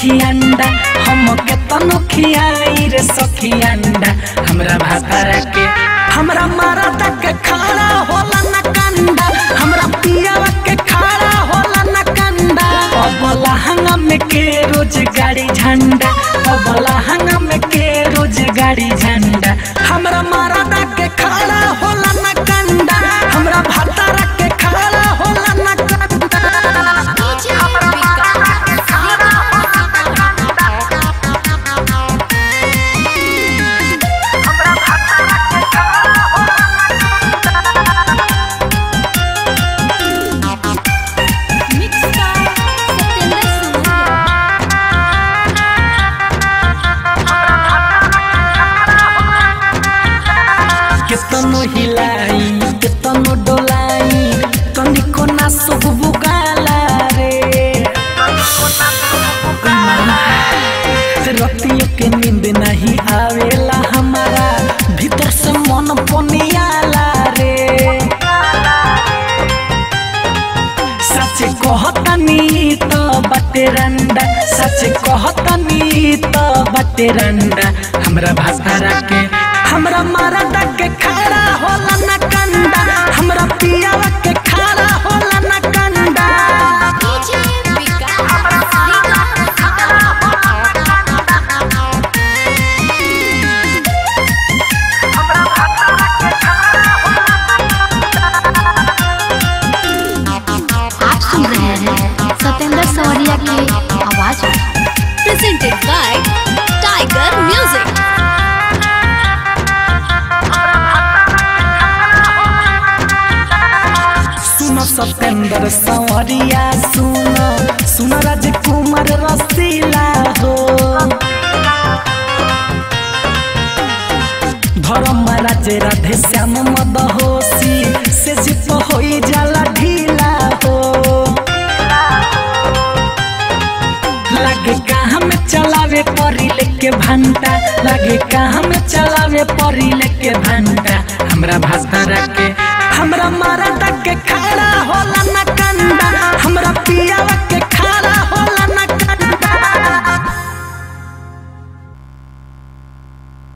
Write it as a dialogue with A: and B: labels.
A: सखी अंडा हम के तनो खियाई रे सखी अंडा हमरा भातारा के हमरा मारा तक खाड़ा होला न कंडा हमरा पियावा के खाड़ा होला न कंडा अबला हंगम के रोज गाड़ी झंडा अबला हंगम के रोज गाड़ी झंडा हमरा मारा तक खाड़ा होला न कंडा हमरा भातारा के खाड़ा होला न कंडा केतनो हिलाई केतनो डोलाई तनिको ना सुख बुगाला रे रतियों के नींद नहीं आवेला हमारा भीतर से मन पनियाला रे सच कहतनी तो बटे रंडा सच कहतनी तो बटे रंडा हमरा भाषा के हमरा मारा के खड़ा होला न कंडा हमरा पियावा के खड़ा होला न कंडा
B: आप सुन रहे हैं सत्येंद्र सवरिया की आवाज में
C: presented by Tiger Music.
A: सुनो सत्येंद्र सवरिया सुनो सुनो राजकुमार रसीला हो धर्म राजे राधे श्याम मदहोसी से जिप होई जाला ढीला हो लगे कहाँ में चलावे परी लेके भंटा लगे कहाँ में चलावे परी लेके भंटा हमरा भाषा के हमरा मारा तक के खड़ा होला न कंडा हमरा पियावा के